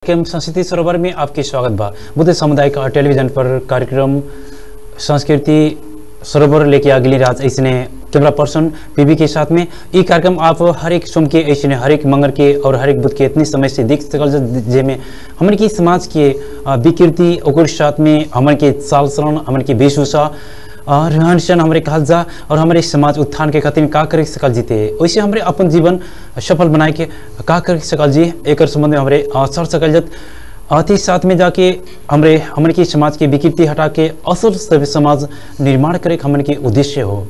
कार्यक्रम संस्कृति सरोवर में आपके स्वागत बा बुद्ध सामुदायिक टेलीविजन पर कार्यक्रम संस्कृति सरोवर लेके अगली रात ऐसने कैमरा पर्सन पीबी के साथ में ये कार्यक्रम आप हर एक सोम के ऐसे हर एक मंगल के और हर एक बुध के इतनी समय से देख सकल ज- जेमे हमन की समाज के अ, विकृति ओकर साथ में हमन के चाल चलन हमन के वेशभूषा और रहन सहन हमारे कहल जा और हमारे समाज उत्थान के खातिर का कर सकल जीते वैसे हमारे अपन जीवन सफल बनाए के का कर सकल जी एक संबंध में हमारे अ, सर सकल जत अति साथ में जाके हमरे हमन की समाज के विकृति हटा के असल सभ्य समाज निर्माण करे के हमन के उद्देश्य हो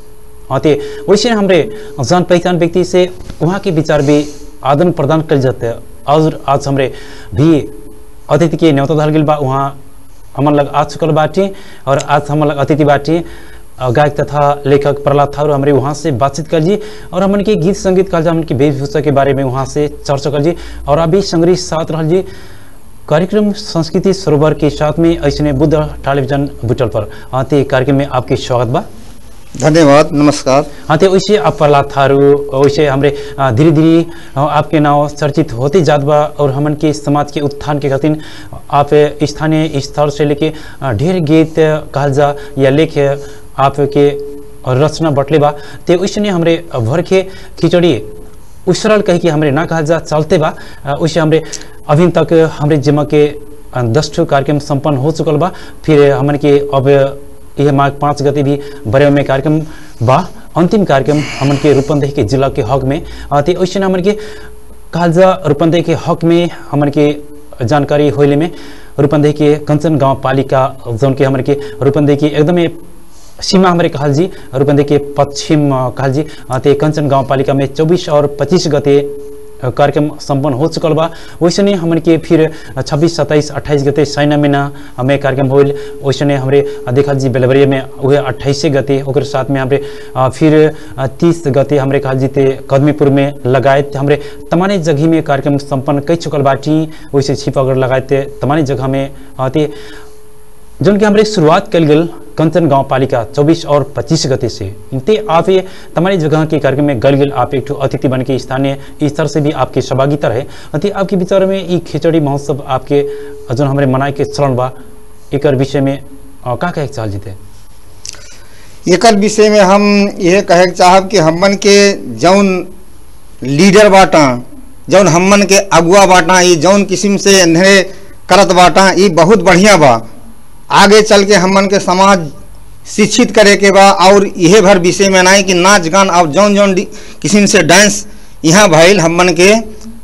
अते वैसे हमरे जान पहचान व्यक्ति से वहाँ के विचार भी आदान प्रदान कर जाते हैं और आज हमरे भी अतिथि के न्योता धल गेल बा वहाँ हमन लग आ चुकल बाटी और आज हमन लग अतिथि बाटी अ, गायक तथा लेखक प्रहलाद ठाकुर हमारे वहाँ से बातचीत कर जी और हमन के गीत संगीत कल हमन की वेशभूषा के बारे में वहाँ से चर्चा कर जी और अभी संग्रही साथ रहल जी कार्यक्रम संस्कृति सरोवर के साथ में ऐसे बुद्ध टेलीविजन बुटल पर आते कार्यक्रम में आपके स्वागत बा धन्यवाद नमस्कार हाँ तो वैसे आप प्रहलाद थारू वैसे हमरे अ, धीरे धीरे अ, आपके नाव चर्चित होते जात बा और हमन के समाज के उत्थान के खातिर आप स्थानीय स्तर से लेके अ, ढेर गीत कहल जा या लेख आपके रचना बटले बा ते वैसे हमरे भर के खिचड़ी उसरल कह के हमरे ना कहल जा चलते बा अ, वैसे हमरे अभी तक हमरे जिम्मा के अ, दस ठो कार्यक्रम संपन्न हो चुकल बा फिर हमन के अब यह माघ पाँच गते भी बड़े में कार्यक्रम बा अंतिम कार्यक्रम हमन के रूपंदेही के जिला के हक में अ, ते वैसे हमन के कहल जा रूपंदेही के हक में हमन के जानकारी होइले में रूपंदेही के कंचन गांव पालिका जौन के हमन के रूपंदेही के एकदमै सीमा हमारे कहल जी रूपंदेही के पश्चिम अ, कहल जी अ, ते कंचन गांव पालिका में चौबीस और पच्चीस गते अ, कार्यक्रम संपन्न हो चुकल बा वैसने हमन के फिर छब्बीस सत्ताईस अट्ठाईस गते साइना महीना में कार्यक्रम होल वैसने हमरे अ, देखल जी बेलवरिया में वह अट्ठाईसे गते ओकर साथ में हमरे अ, फिर तीस गते हमरे कहल जी ते कदमीपुर में लगायत हमरे तमाने जगह में कार्यक्रम संपन्न कई चुकल बाटी वैसे छिपागढ़ लगायत तमाने जगह में अ, ते जौन कि हमारे शुरुआत कल गल कंचन गांव पालिका 24 और 25 गते से ते आप ये तमारी जगह के कार्यक्रम में गल गल आप एक ठो अतिथि बन के स्थानीय स्तर से भी आपके सहभागिता रहे अति आपके विचार में ई खिचड़ी महोत्सव आपके जौन हमारे मनाए के चलन बा एक विषय में अ, का कहे के चाल जीते एकर विषय में हम यह कहे के चाहब कि हमन के जौन लीडर बाटा जौन हमन के अगुआ बाटा ये जौन किस्म से इन्हें करत बाटा ये बहुत बढ़िया बा आगे चल के हमन के समाज शिक्षित करे के बा और यह भर विषय में नहीं कि नाच गान और जौन जौन डी- किस्म से डांस यहाँ भइल हमन के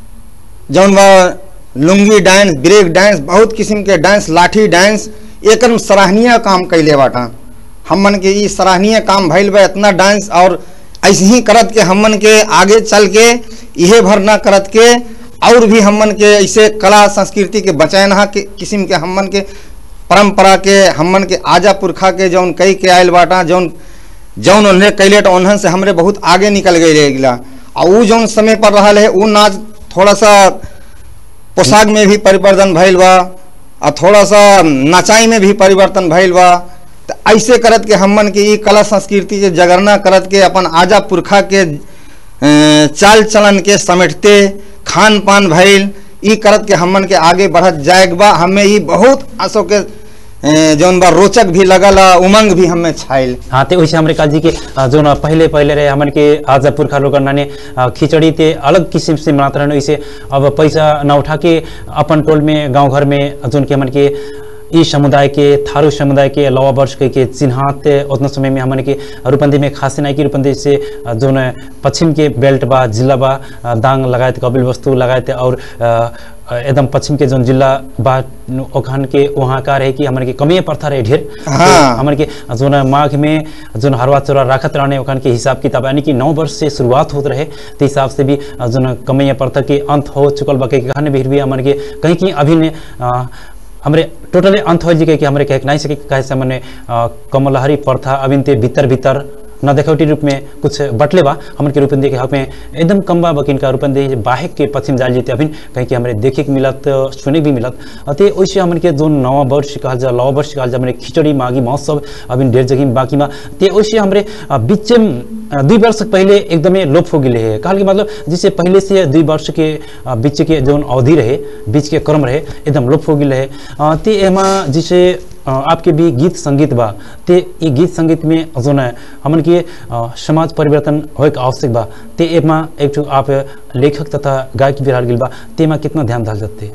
जौन बा लुंगी डांस ब्रेक डांस बहुत किस्म के डांस लाठी डांस एक सराहनीय काम कैले बाटा हमन के ई सराहनीय काम भइल बा इतना डांस और ऐसे ही करत के हमन के आगे चल के इहे भर ना करत के और भी हमन के ऐसे कला संस्कृति के बचाना के किस्म के हमन के परंपरा के हमन के आजा पुरखा के जौन कई के आयल बाटा जौन जौन उन्हें कैले तो उन्हन से हमरे बहुत आगे निकल गए रहेला और उ जौन समय पर रहल है उ नाच थोड़ा सा पोशाक में भी परिवर्तन भइल बा और थोड़ा सा नचाई में भी परिवर्तन भइल बा तो ऐसे करत के हमन के ई कला संस्कृति के जगरना करत के अपन आजा पुरखा के अ, चाल चलन के समेटते खान पान भइल ई करत के हमन के आगे बढ़त जाएक बा हमें ई बहुत आसो के अ, जौन बा रोचक भी लगल आ, उमंग भी हमें छाइल हाँ ते वैसे हमारे काजी के अ, जो न पहले पहले रहे हमन के आज पुरखा लोग नाने अ, खिचड़ी ते अलग किस्म से मनाते रहने वैसे अब पैसा न उठा के अपन टोल में गांव घर में जोन के हमन के ई समुदाय के थारू समुदाय के लवा वर्ष के, के चिन्हात उतना समय में हमन के रूपंदी में खास नहीं की रूपंदी से अ, जो न पश्चिम के बेल्ट बा जिला बा अ, दांग लगायत कपिल वस्तु लगायत और अ, अ, एकदम पश्चिम के जोन जिला बा ओखान के वहाँ का रहे कि हमन के कमिए प्रथा रहे ढेर हाँ। हमन के जोन माघ में जोन हरवा चोरा राखत रहने ओखन के हिसाब किताब यानी कि नौ वर्ष से शुरुआत होत रहे ते हिसाब से भी जोन कमैया प्रथा के अंत हो चुकल बा के कहने भी भी हमन के कहीं कि अभी ने अ, हमरे टोटली अंत हो जी के कि हमरे कह नहीं सके कहे से मने अ, कमलहरी प्रथा अभी ते भीतर भीतर न देखौटी रूप में कुछ बटले बा हमन के रूपन देखे हक में एकदम कम बा बकिन का रूपन दे बाहेक के पश्चिम जाल जीते अभिन कहीं कि हमरे देखे के मिलत सुने भी मिलत अते ओइसे हमन के जो नवा वर्ष कहल जा लवा वर्ष कहल जा हमरे खिचड़ी मागी महोत्सव अभिन ढेर जगह में बाकी बा ते ओइसे हमरे अ, बीच में अ, दुई वर्ष पहले एकदमै लोप हो गेले है कहल के मतलब जिससे पहले से दुई वर्ष के अ, बीच के जौन अवधि रहे बीच के क्रम रहे एकदम लोप हो गेले है अ, ते एमा जिसे अ, आपके भी गीत संगीत बा ते ये गीत संगीत में जौन है हमन के अ, समाज परिवर्तन होए के आवश्यक बा ते एमा एक ठो आप लेखक तथा गायक भी रह गेल बा तेमा कितना ध्यान डाल जाते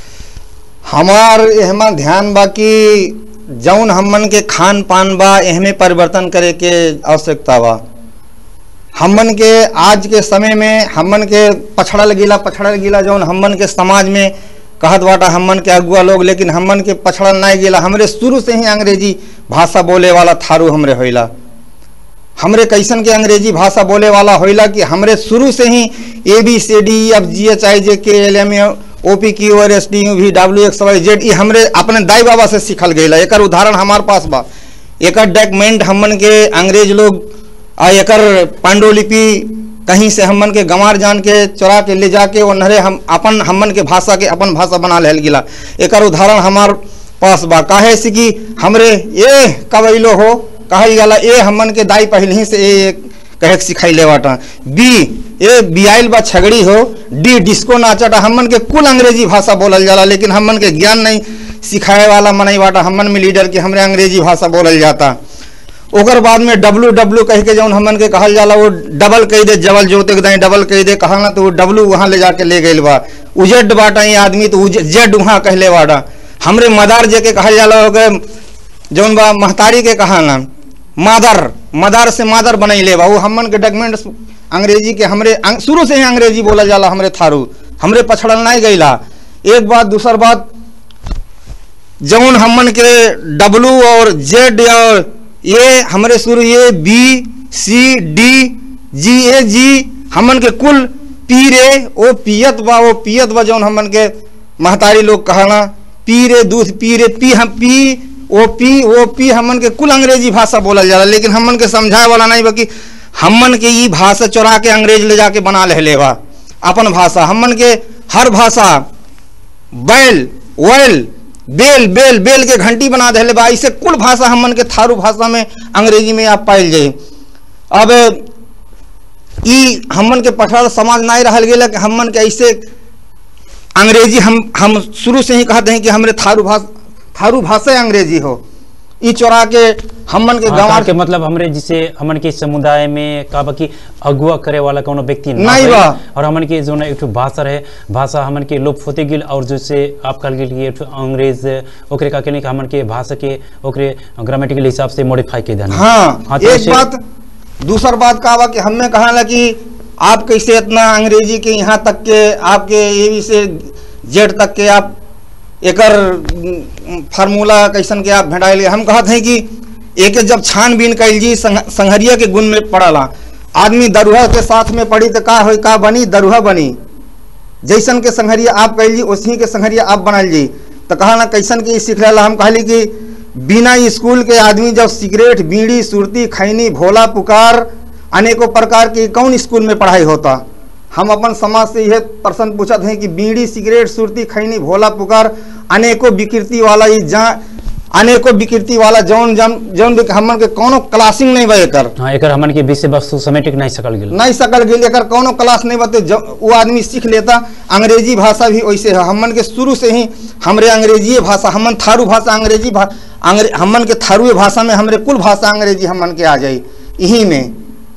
हमार एहमा ध्यान बा कि जौन हमन के खान पान बा एहमे परिवर्तन करे के आवश्यकता बा हमन के आज के समय में हमन के पछड़ल गिला पछड़ल गिला जौन हमन के समाज में कहत बाटा हमन के अगुआ लोग लेकिन हमन के पछड़ल नहीं गिला हमरे शुरू से ही अंग्रेजी भाषा बोले वाला थारू हमरे होइला हमरे कैसन के अंग्रेजी भाषा बोले वाला होइला कि हमरे शुरू से ही A B C D F G H I J K L M O P Q R S T U V W X Y Z E हमरे अपने दाई बाबा से सीखल गई एकर उदाहरण हमार पास बा एकर डॉक्यूमेंट हमन के अंग्रेज लोग आ एकर पांडुलिपि कहीं से हमन के गंवार जान के चोरा के ले जाके ओनहरे हम अपन हमन के भाषा के अपन भाषा बना लेल गिला एकर उदाहरण हमार पास बा काहे से कि हमरे ए कबैलो हो कहल जाला ए हमन के दाई पहले ही से ए कहे के सिखाइले बाटा बी ए बियाइल बा छगड़ी हो डी डिस्को नाचटा हमन के कुल अंग्रेजी भाषा बोलल जाला लेकिन हमन के ज्ञान नहीं सिखाए वाला मनई बाटा हमन में लीडर के हमरे अंग्रेजी भाषा बोलल जाता ओकर बाद में डब्लू डब्लू कह के जौन हमन के कहल जाला वो डबल कह दे जबल जोते के दाई डबल कह दे कहल ना तो वो डब्लू वहाँ ले जाके ले गइल बा उजेड बाटा ये आदमी तो उज- जेड वहाँ कहले बाटा हमरे मदार जे के कहल जाला ओके जौन बा महतारी के कहल ना मादर मदार से मादर बनैले बा वो हमन के डॉक्यूमेंट अंग्रेजी के हमरे अंग- शुरू से ही अंग्रेजी बोला जाला हमरे थारू हमरे पछड़ल नहीं गईला एक बात दूसर बात जौन हमन के डब्लू और जेड और ए हमरे शुरू ए बी सी डी जी ए जी हमन के कुल पी रे ओ पियत बा ओ पियत बा जौन हमन के महतारी लोग कहना पी रे दूध पी रे पी हम P O P O P हमन के कुल अंग्रेजी भाषा बोलल जाला लेकिन हमन के समझाए वाला नहीं बा कि हमन के ई भाषा चोरा के अंग्रेज ले जाके बना ले बा अपन भाषा हमन के हर भाषा बैल वैल बेल बेल बेल के घंटी बना देले बा ऐसे कुल भाषा हमन के थारू भाषा में अंग्रेजी में आप पाइल जाई अब ई हमन के पठार समाज नहीं रहल गेल कि हमन के ऐसे अंग्रेजी हम हम शुरू से ही कहते हैं कि हमरे थारू भाषा थारू भाषा अंग्रेजी हो ई चोरा के हमन के हाँ, गाँव कहा के मतलब हमरे जिसे हमन के समुदाय में का बा कि अगुआ करे वाला कोनो व्यक्ति ना नहीं रहे। बा। और हमन के जो ना एक ठो भाषा रहे भाषा हमन के लोप होते गेल और जैसे आप कल गेल कि एक ठो अंग्रेज ओकरे का केने कि हमन के भाषा के ओकरे ग्रामेटिकल हिसाब से मॉडिफाई के देना हाँ तो एक ऐसे- बात दूसर बात का बा कि हमें कहा ना कि आप कैसे इतना अंग्रेजी के यहाँ तक के आपके ए बी से जेड तक के आप एकर उम, फार्मूला कैसन के आप भेटाइल हम कहते हैं कि एक जब छानबीन कैल जी संग, संघरिया के गुण में पड़ला आदमी दरुहा के साथ में पड़ी तो का हो का बनी दरुहा बनी जैसन के संघरिया आप कैल जी उसी के संघरिया आप बनल जी तो कहा ना कैसन के ई सीख रहा हम कहली कि बिना स्कूल के आदमी जब सिगरेट बीड़ी सुरती खैनी भोला पुकार अनेकों प्रकार के कौन स्कूल में पढ़ाई होता हम अपन समाज से यह प्रश्न पूछत हैं कि बीड़ी सिगरेट सुरती खैनी भोला पुकार अनेकों विकृति वाला ई जा अनेकों विकृति वाला जौन जौन जौन भी हमन के कोनो क्लासिंग नहीं बा एकर हाँ एकर हमन के विषय वस्तु समेटिक नहीं सकल गेल नहीं सकल गेल एकर कोनो क्लास नहीं बते जब वो आदमी सीख लेता अंग्रेजी भाषा भी वैसे है हमन के शुरू से ही हमरे अंग्रेजी भाषा हमन थारू भाषा अंग्रेजी भा अंग्रे हमन के थारू भाषा में हमरे कुल भाषा अंग्रेजी हमन के आ जाई यही में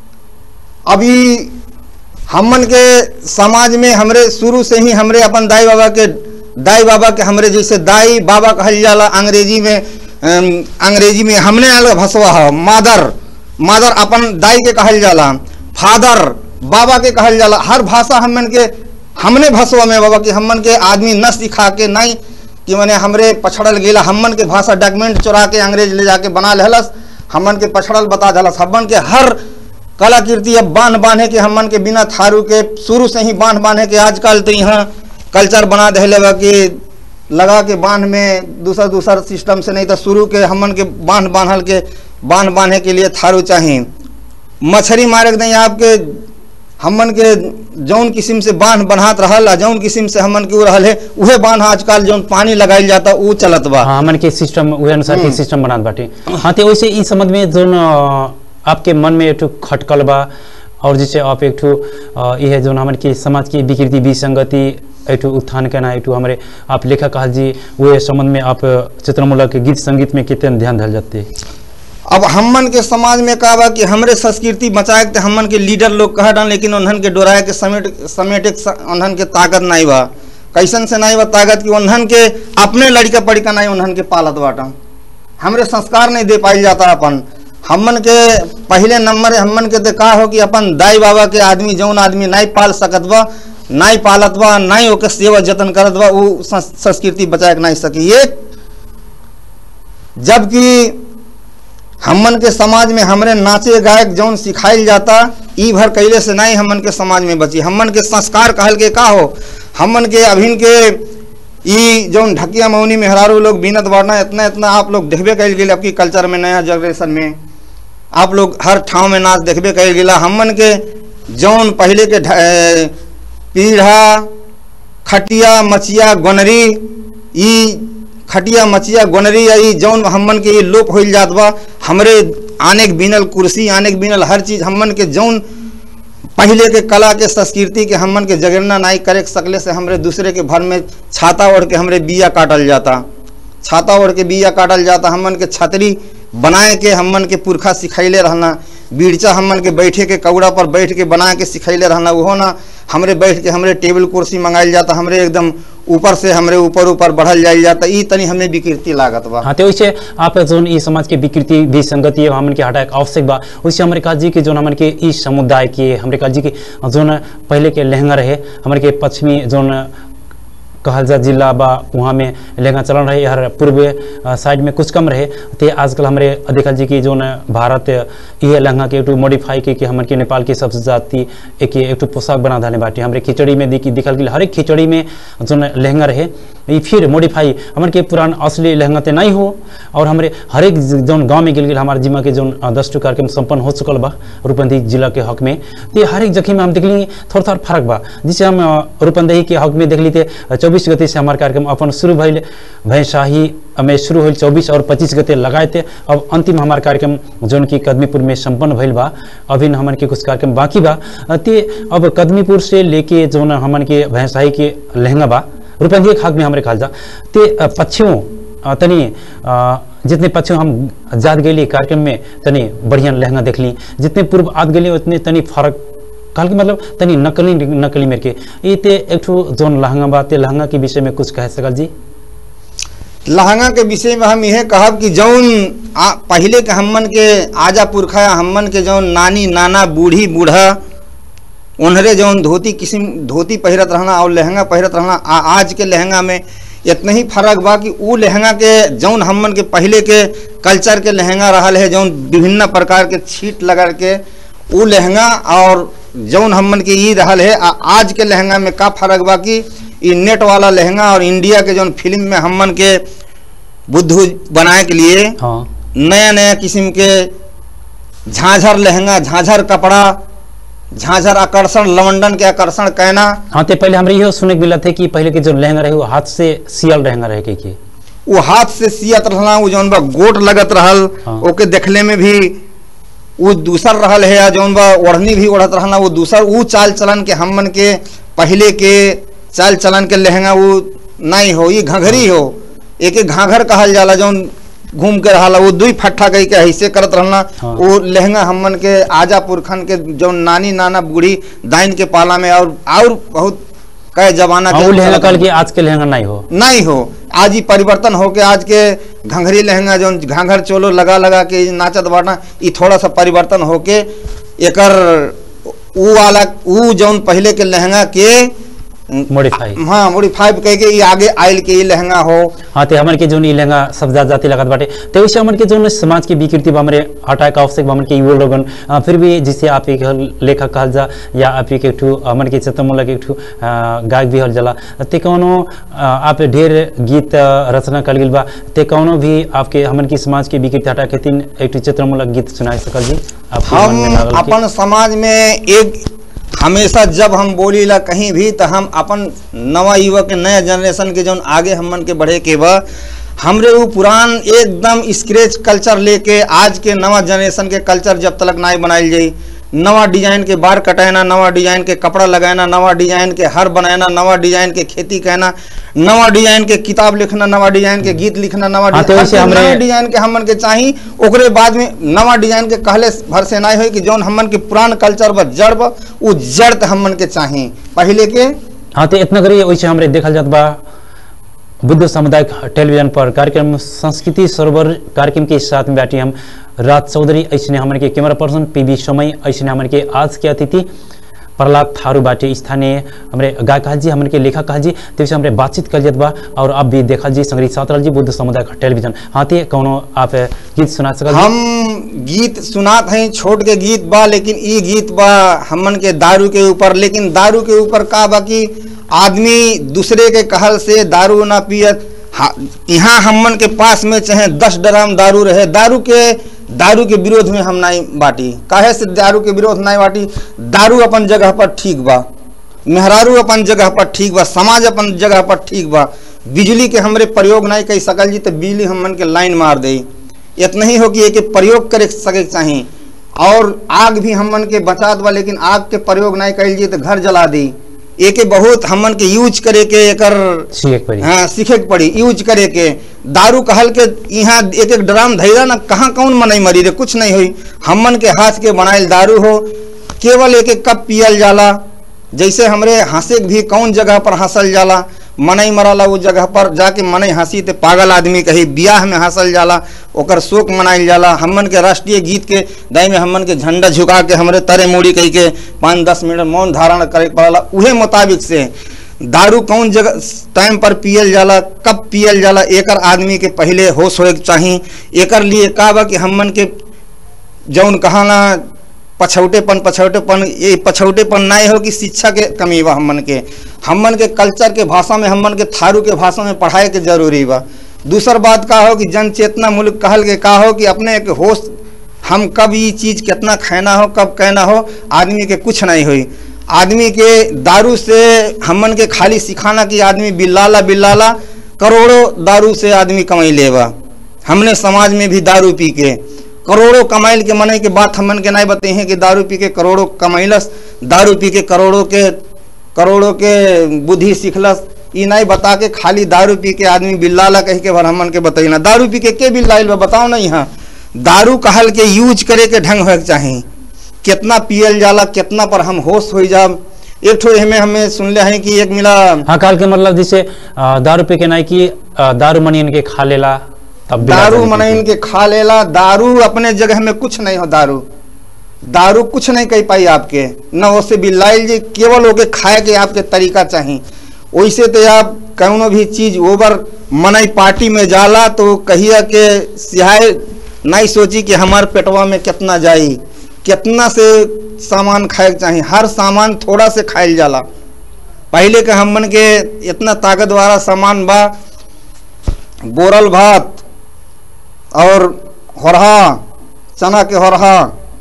अभी हमन के समाज में हमरे शुरू से ही हमरे अपन दाई बाबा के दाई बाबा के हमरे जैसे दाई बाबा कहल जाला अंग्रेजी में अम, अंग्रेजी में हमने अलग भसवा है मादर मादर अपन दाई के कहल जाला फादर बाबा के कहल जाला हर भाषा हमन के हमने भसवा में बाबा कि हमन के आदमी न सिखा के नहीं कि मने हमरे पछड़ल गेला हमन के भाषा डॉक्यूमेंट चुरा के अंग्रेज ले जाके बना लेहलस हमन के पछड़ल बता देलस हमन के हर कलाकृति अब बांध बांधे के हमन के बिना थारू के शुरू से ही बांध बांधे के आजकल तो यहाँ कल्चर बना देले बा कि लगा के बांध में दूसर दूसर सिस्टम से नहीं तो शुरू के हमन के बांध बांधल के बांध बांधे के लिए थारू चाहिए मछली मारे के नहीं आपके हमन के जौन किस्म से बांध बनात रहल आ जौन किस्म से हमन के उ रहल है उहे बांध आजकल जौन पानी लगाइल जाता उ चलत बा हाँ हमन के सिस्टम उहे अनुसार के सिस्टम बनात बाटे हाँ तो वैसे इस संबंध में जोन अ, आपके मन में एक ठो खटकल बा और जैसे आप एक ठो अ, यह जोन हमन के समाज की विकृति विसंगति एक ठो उत्थान करना एक ठो हमारे आप लेखक कहल जी वो संबंध में आप चित्रमूलक गीत संगीत में कितने ध्यान धल जाते अब हमन के समाज में का बा कि हमरे संस्कृति बचाए के हमन के लीडर लोग कह डाल लेकिन उन्हन के डोराए के समेट समेटे के स- उन्हन के ताकत नहीं बा कैसन से नहीं बा ताकत कि उन्हन के अपने लड़का पड़िका नहीं उन्हन के पालत बाटा हमरे संस्कार नहीं दे पाई जाता अपन हमन के पहले नंबर हमन के तो का हो कि अपन दाई बाबा के आदमी जौन आदमी नहीं पाल सकत बा नहीं पालत बा नहीं ओके सेवा जतन करत बा उ संस- संस्कृति बचाए के नहीं सकी ये जबकि हमन के समाज में हमरे नाचे गायक जौन सिखाइल जाता ई भर कैले से नहीं हमन के समाज में बची हमन के संस्कार कहल के का हो हमन के अभिन के ई जौन ढकिया मौनी मेहरारू लोग बीनत बाड़ना इतना इतना आप लोग देखबे कैल गेल आपकी कल्चर में नया जनरेशन में आप लोग हर ठाव में नाच देखबे कैल गेला हमन के जौन पहले के ढ- ए, पीढ़ा खटिया मचिया गोनरी ई खटिया मचिया गोनरी या ई जौन हमन के ये लोप होइल जात बा हमरे आने के बिनल कुर्सी आने के बिनल हर चीज हमन के जौन पहले के कला के संस्कृति के हमन के जगरना नहीं करे सकले से हमरे दूसरे के भर में छाता ओढ़ के हमरे बिया काटल जाता छाता ओढ़ के बिया काटल जाता हमन के छतरी बनाए के हमन के पुरखा सिखैले रहना बीड़चा हमन के बैठे के कौड़ा पर बैठ के बना के सिखैले रहना वो ना हमरे बैठ के हमरे टेबल कुर्सी मंगाइल जाता हमरे एकदम ऊपर से हमरे ऊपर ऊपर बढ़ल जाइल जाता ई तनी हमें विकृति लागत बा हाँ तो वैसे आप जोन ई समाज के विकृति विसंगति हमन के हटाए के आवश्यक बा वैसे हमारे काजी के जोन हमन के ई समुदाय के हमारे काजी के जोन पहले के लहंगा रहे हमारे के पश्चिमी जोन कहल जा जिला बा वहाँ में लहंगा चलन रहे हर पूर्व अ, साइड में कुछ कम रहे ते आजकल हमारे देखल जी की जोन भारत ये लहंगा के एक मॉडिफाई के कि हमन के नेपाल के सबसे जाति एक एक पोशाक बना धाने बाटे हमारे खिचड़ी में देखी दिखल गेल हर एक खिचड़ी में जोन लहंगा रहे ई फिर मॉडिफाई हमन के पुरान असली लहंगा ते नहीं हो और हमारे हर एक जोन गांव में गेल गेल हमारे जिमा के जोन अ, दस टू कार्यक्रम संपन्न हो चुकल बा रूपंदेही जिला के हक में ते हर एक जगह में हम देखली थोड़ा थोड़ा फर्क बा जिसे हम अ, रूपंदेही के हक में देखली ते चौबीस गते से हमारे कार्यक्रम अपन शुरू भइल भैंसाही में शुरू होल चौबीस और पच्चीस गते लगाए थे अब अंतिम हमार कार्यक्रम जोन की कदमीपुर में संपन्न भइल बा अभी हमन के कुछ कार्यक्रम बाकी बा अ, ते अब कदमीपुर से लेके जोन हमन के भैंसाही के लहंगा बा रूपंदेही के हक में हमारे खाल जा ते अ, पश्चिमों अ, तनी अ, जितने पश्चिम हम जात गेली कार्यक्रम में तनी बढ़िया लहंगा देखली जितने पूर्व आद गेली उतने तनी फर्क काल के मतलब तनी नकली नकली मेरे के ये ते एक ठो जोन लहंगा बा ते लहंगा के विषय में कुछ कह सकल जी लहंगा के विषय में हम यह कहब कि जौन आ, पहले के हमन के आजा पुरखा हमन के जौन नानी नाना बूढ़ी बूढ़ा उन्हरे जौन धोती किस्म धोती पहिरत रहना और लहंगा पहिरत रहना आ, आज के लहंगा में इतना ही फर्क बा कि उ लहंगा के जौन हमन के पहले के कल्चर के लहंगा रहल है जौन विभिन्न प्रकार के छीट लगा के उ लहंगा और जौन हमन के ई रहल है आ, आज के लहंगा में का फर्क बा कि ई नेट वाला लहंगा और इंडिया के जौन फिल्म में हमन के बुद्धू बनाए के लिए हाँ नया नया किस्म के झांझर लहंगा झांझर कपड़ा झांझर आकर्षण लवंडन के आकर्षण कहना हाँ ते पहले हमरे इहो सुने के मिला थे कि पहले के जो लहंगा रहे वो हाथ से सियल लहंगा रहे के, के वो हाथ से सियत रहला वो जौन बा गोट लगत रहल हाँ। ओके देखले में भी वो दूसर रहल है जौन बा ओढ़नी भी ओढ़त रहना वो दूसर वो चाल चलन के हमन के पहले के चाल चलन के लहंगा वो नहीं हो ये घघरी हो एक एक घाघर कहल जाला जौन घूम के रहला वो दुई फट्ठा कही के ऐसे करत रहना हाँ। वो लहंगा हमन के आजा पुरखन के जौन नानी नाना बूढ़ी दाइन के पाला में और और बहुत कई जमाना हाँ वो लहंगा कल के आज के लहंगा नहीं हो नहीं हो आज ही परिवर्तन हो के आज के घंघरी लहंगा जो घाघर चोलो लगा लगा के नाचत बाटा ई थोड़ा सा परिवर्तन हो के एकर ऊ वाला ऊ जौन पहले के लहंगा के मॉडिफाई हाँ मॉडिफाई कह के ये आगे आयल के ये लहंगा हो हाँ ते हमन के जोन ई लहंगा सब जात जाति लगत बाटे ते वैसे हमन के जोन समाज की विकृति बा हमरे हटाए का आवश्यक बा हमन के युवा लोगन आ, फिर भी जिसे आप एक लेखक कहल जा या आप एक ठू हमन के चतमूलक एक ठू आ, गायक भी हल जाला ते कौनो आ, आप ढेर गीत आ, रचना कर गिल बा ते कौनो भी आपके हमन की समाज की विकृति हटा के तीन एक ठू चित्रमूलक गीत सुनाए सकल जी आपके मन में हम लागल कि- अपन समाज में एक हमेशा जब हम बोली ला कहीं भी तो हम अपन नवा युवक नया जनरेशन के जौन आगे हमन के बढ़े के बा हमरे वो पुरान एकदम स्क्रेच कल्चर लेके आज के नवा जनरेशन के कल्चर जब तक नाई बनाइल जाई नवा डिजाइन के बार कटाना नवा डिजाइन के कपड़ा लगाना नवा डिजाइन के हर बनाना नवा डिजाइन के खेती कहना नवा डिजाइन के किताब लिखना नवा डिजाइन के गीत लिखना नवा हाँ, तो डिजाइन वैसे हर हमरे- नया डिजाइन के हमन के चाही ओकरे बाद में नवा डिजाइन के कहले भर से नहीं होई कि जौन हमन के पुरान कल्चर बा जड़ बा उ जड़ त हमन के चाही पहले के हाँ तो इतना करिए वैसे हमरे देखल जात बा बुद्ध सामुदायिक टेलीविजन पर कार्यक्रम संस्कृति सरोवर कार्यक्रम के साथ में बैठी हम राज चौधरी ऐसे हमन के कैमरा पर्सन पी बी समय ऐसे हमन के आज के अतिथि प्रहलाद थारू बाटे स्थानीय हमरे गायक कहल जी हमन के लेखक कहल जी तो हमरे बातचीत कर जात बा और अब भी देखल जी संग्रहित साथ रहल जी बुद्ध सामुदायिक टेलीविजन हाँ ते कौनो आप गीत सुना सकल जी? हम गीत सुनात हैं छोट के गीत बा लेकिन ई गीत बा हमन के दारू के ऊपर लेकिन दारू के ऊपर का बा कि आदमी दूसरे के कहल से दारू ना पियत हा- यहाँ हमन के पास में चाहे दस ड्राम दारू रहे दारू के दारू के विरोध में हम नहीं बाटी काहे से दारू के विरोध नहीं बाटी दारू अपन जगह पर ठीक बा मेहरारू अपन जगह पर ठीक बा समाज अपन जगह पर ठीक बा बिजली के हमरे प्रयोग नहीं कर सकल जी तो बिजली हमन के लाइन मार दे इतना ही हो कि एक प्रयोग करे सके के चाही और आग भी हमन के बचात बा लेकिन आग के प्रयोग नहीं कैल जी तो घर जला दी एके बहुत हमन के यूज करे के एकर सीखे के पड़ी हाँ सीखे के पड़ी यूज करे के दारू कहल के यहाँ एक एक ड्राम धैरा ना कहाँ कौन मनई मरी रे कुछ नहीं हुई हमन के हाथ के बनाइल दारू हो केवल एक एक कप पियल जाला जैसे हमरे हंसे के भी कौन जगह पर हंसल जाला मनई मरला वो जगह पर जाके मनई हंसी ते पागल आदमी कही बियाह में हंसल जाला ओकर शोक मनाइल जाला हमन के राष्ट्रीय गीत के दाई में हमन के झंडा झुका के हमरे तरे मुड़ी कही के पाँच दस मिनट मौन धारण करे के पड़ला उहे मुताबिक से दारू कौन जगह टाइम पर पियल जाला कब पियल जाला एकर आदमी के पहले होश होए के चाही एकर लिए का बा कि हमन के जौन कहाना पछौटेपन पछौटेपन ये पछौटेपन नहीं हो कि शिक्षा के कमी बा हमन के हमन के कल्चर के भाषा में हमन के थारू के भाषा में पढ़ाए के जरूरी बा दूसर बात का हो कि जन चेतना मुल्क कहल के का हो कि अपने के होश हम कब ये चीज़ कितना खाना हो कब कहना हो आदमी के कुछ नहीं हुई आदमी के दारू से हमन के खाली सिखाना कि आदमी बिल्लाला बिल्लाला करोड़ों दारू से आदमी कमाई लेबा हमने समाज में भी दारू पी के करोड़ों कमाइल के मने के बात हमन के नहीं बताई हैं कि दारू पी के करोड़ों कमाइलस दारू पी के करोड़ों के करोड़ों के बुद्धि सीखलस ई नहीं बता के खाली दारू पी के आदमी बिल्लाला कह के भर हमन के बताई ना दारू पी के के बिल्लाइल बा बताओ ना यहाँ दारू कहल के यूज करे के ढंग होए के चाही कितना पियल जाला कितना पर हम होश हो जाब एक ठो हमें हमें सुनले हैं कि एक मिला हाँ काल के मतलब जैसे आ, दारू पे के नहीं कि आ, दारू मनी इनके खा लेला तब बिला दारू जाने मने की। इनके खा लेला दारू अपने जगह में कुछ नहीं हो दारू दारू कुछ नहीं कह पाई आपके न उससे बिल्लाइल जी केवल ओके खाए के आपके तरीका चाहिए वैसे तो आप कौनो भी चीज ओवर मनई पार्टी में जाला तो कहिया के सिहाय नहीं सोची कि हमार पेटवा में कितना जाई कितना से सामान खाए के चाहिए हर सामान थोड़ा से खाइल जाला पहले के हमन के इतना ताकत वाला सामान बा बोरल भात और होरहा चना के होरहा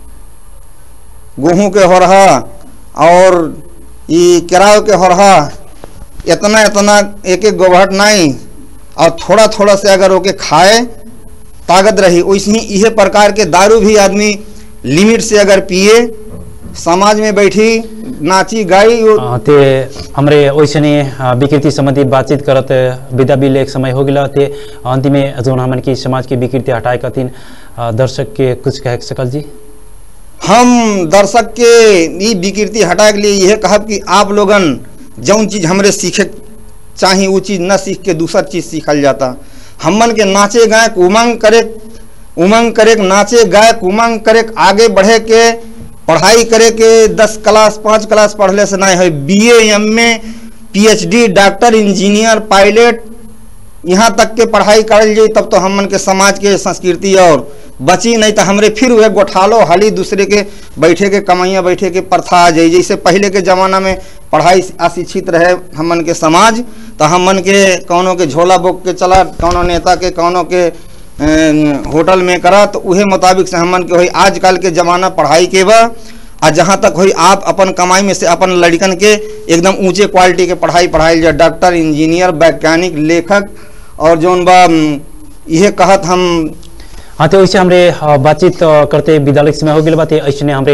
गेहूँ के होरहा और ये केराव के होरहा इतना इतना एक एक गोभट नहीं और थोड़ा थोड़ा से अगर ओके खाए ताकत रही वैसे ही यह प्रकार के दारू भी आदमी लिमिट से अगर पिए समाज में बैठी नाची गाई वो- आ, ते हमरे वैसे ने विकृति संबंधी बातचीत करत विदा बिल एक समय हो गया ते अंतिम में जो हमन की समाज की विकृति हटाए कथिन आ, दर्शक के कुछ कह सकल जी हम दर्शक के ई विकृति हटाए के लिए यह कहब कि आप लोगन जौन चीज़ हमरे सीखे चाही वो चीज़ न सीख के दूसर चीज़ सीखल जाता हमन के नाचे गाए के उमंग करे उमंग करे के नाचे गाए के उमंग करे के आगे बढ़े के पढ़ाई करे के दस क्लास पाँच क्लास पढ़ले से नहीं है बी ए एम में पीएचडी डॉक्टर इंजीनियर पायलट यहाँ तक के पढ़ाई करल जाई तब तो हमन के समाज के संस्कृति और बची नहीं तो हमरे फिर वह गोठालो हाली दूसरे के बैठे के कमाइया बैठे के प्रथा आ जाई जैसे पहले के ज़माना में पढ़ाई अशिक्षित रहे हमन के समाज तो हमन के कौनों के झोला बोक के चला कौनों नेता के कौनों के अम, होटल में करा तो उहे मुताबिक से हमन के होई आजकल के ज़माना पढ़ाई के बा आ जहाँ तक होई आप अपन कमाई में से अपन लड़कन के एकदम ऊंचे क्वालिटी के पढ़ाई पढ़ाई जाए डॉक्टर इंजीनियर वैज्ञानिक लेखक और जौन बा अम, इहे कहत हम हाँ तो वैसे हमरे अ, बातचीत अ, करते विद्यालय के समय हो गए बात ऐसे हमरे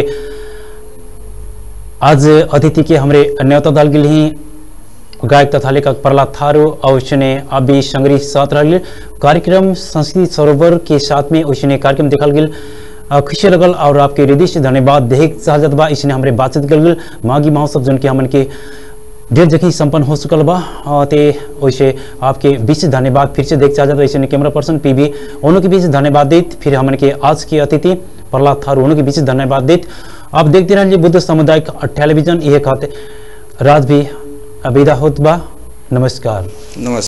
आज अतिथि के हमरे न्योता दल के लिए गायक तथा लेखक प्रहलाद थारू और उसने अभी संग्रही साथ रह कार्यक्रम संस्कृति सरोवर के साथ में उसने कार्यक्रम देखल गेल अ, खुशी लगल और आपके हृदय से धन्यवाद देख चाहत बा इसने हमरे बातचीत कर गेल माघी महोत्सव जन के हमन के ढेर जगह संपन्न हो चुकल बा अ, ते वैसे आपके बीच से धन्यवाद फिर से देख चाहत वैसे ने कैमरा पर्सन पीबी उन्हों के बीच से धन्यवाद देत फिर हमन के आज के अतिथि प्रहलाद थारू उन्हों के बीच से धन्यवाद देत आप देखते रहिए बुद्ध सामुदायिक टेलीविजन ये कहते राज भी विदा होत बा नमस्कार नमस्कार